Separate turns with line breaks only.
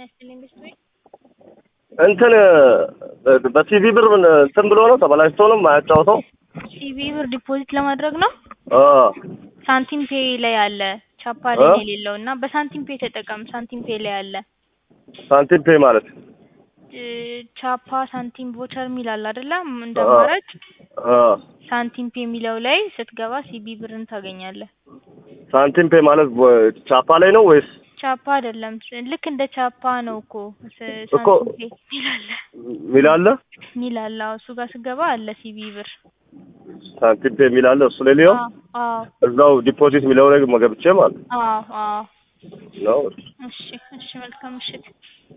ይስጥልኝ ብስሪ
እንትን በሲቪ ብር ምን እንትን ብሎ ነው ተበላሽቶ ነው የማያጫውተው?
ሲቪ ብር ዲፖዚት ለማድረግ ነው።
አ
ሳንቲም ፔ ላይ አለ ቻፓ ላይ
አ?
ነው የሌለው እና በሳንቲም ፔ ተጠቀም። ሳንቲም ፔ ላይ አለ
ሳንቲም ፔ ማለት
እ፣ ቻፓ ሳንቲም ቮቸር የሚል አለ አይደለ? እንደ አማራጭ
አ
ሳንቲም ፔ የሚለው ላይ ስትገባ ሲቢ ብርን ታገኛለህ።
ሳንቲም ፔ ማለት ወ- ቻፓ ላይ ነው ወይስ
ቻፓ አይደለም፣ ልክ እንደ ቻፓ ነው እኮ ስ-
እኮ
ሳንቲም ፔ የሚል አለ
ሚል አለ?
የሚል አለ። አዎ፣ እሱ ጋር ስትገባ አለ ሲቢ ብር።
ሳንቲም ፔ የሚል አለ እሱ ላይ ሊሆን
አዎ አዎ
እዛው ዲፖዚት የሚለው ላይ መገብቼ ማለት
አዎ አዎ።
ነው።
እሺ እሺ፣ መልካም ምሽት።